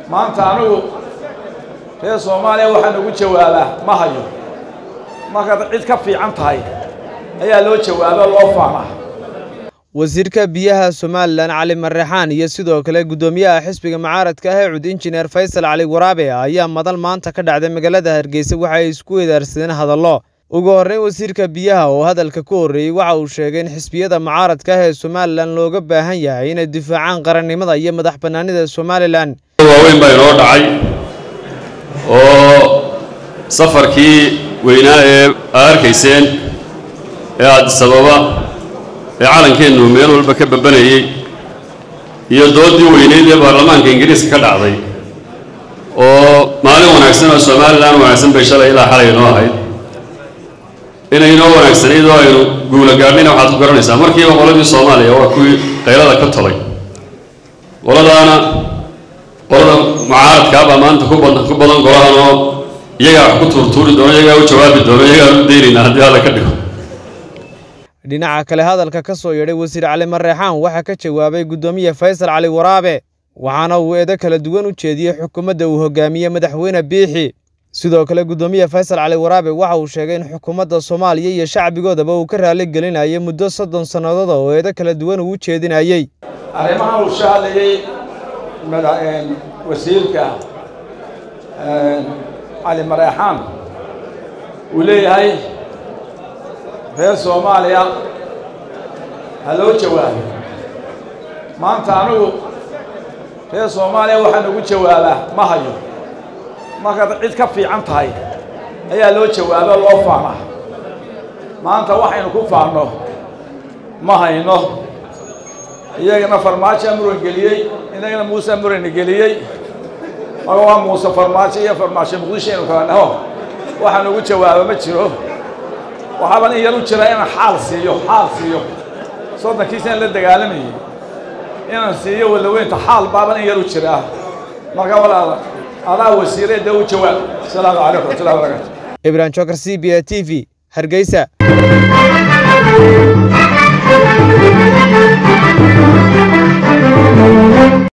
maanta anigu reer soomaaliya waxaan ugu jawaabaa ma hayo markaad cid ka fiican tahay ayaa loo jawaaba loo faanaa wasiirka biyaha somalilan cali marreexaan iyo sidoo kale guddoomiyaha xisbiga mucaaradka ah ee cud injineer faysal cali waraabe ayaa madal maanta ka dhacday magaalada hargeysa waxa ay isku wedaarsadeen hadallo ugu horreyn wasiirka biyaha oo hadalka ku horreeyey waxa uu sheegay in xisbiyada mucaaradka ah ee somalilan looga baahan yahay inay difaacaan qarannimada iyo madax bannaanida somalilan waaweyn baa inoo dhacay oo safarkii weynaa ee aa arkayseen ee addisababa ee calankeennu meel walba ka babanayey iyo doodii weyneyd ee baarlamaanka ingiriiska ka dhacday oo maalin wanaagsan oo somalilan wanaagsan bay shalay ilaa xalay inoo ahayd inay inoo wanaagsanayd oo aynu guula gaadhayna waxaad ku garanaysaa markiiba qoladii soomaaliya waa kuwii qaylada ka tolay qoladaana qolada mucaaradkaa baa maanta ku badan ku badan golahan oo iyagaa wax ku tuurtuuri doono iyagaa u jawaabi doono iyagaa u daynaynaa haddii alla ka dhigo dhinaca kale hadalka ka soo yeedhay wasiir cali marreexaan waxaa ka jawaabay guddoomiye faysal cali waraabe waxaana uu eedo kala duwan u jeediyey xukuumadda uu hogaamiye madaxweyne biixi sidoo kale guddoomiye faysal cali waraabe waxa uu sheegay in xukuumadda soomaaliya iyo shacbigoodaba uu ka raali gelinayay muddo soddon sannadood oo eedo kala duwan uu u jeedinayey arrimahan uu shahadlayey wasiirka cali mareexaan uu leeyahay reer soomaaliya ha loo jawaabo maanta anigu reer soomaaliya waxaan ugu jawaabaa ma hayo markaad cid ka fiican tahay ayaa loo jawaaba loo faanaa maanta waxaynu ku faanno ma hayno iyagana farmaajoa muran geliyey inagana muuse murana geliyey marka waa muuse farmaajo iyo farmaajo muqdisho aynu kala dhaho waxaan ugu jawaaba ma jiro waxaaban in yar u jira inaan xaal siiyo xaal siiyo soddonkiisaan la dagaalamayay inaan siiyo walaweynta xaal baaban in yar u jiraa marka walaala adaa wasiire dee u jawaab asalaamu calaykum waraxmatullahi wabarakatu ibrahim jokar c b a t v hargeysa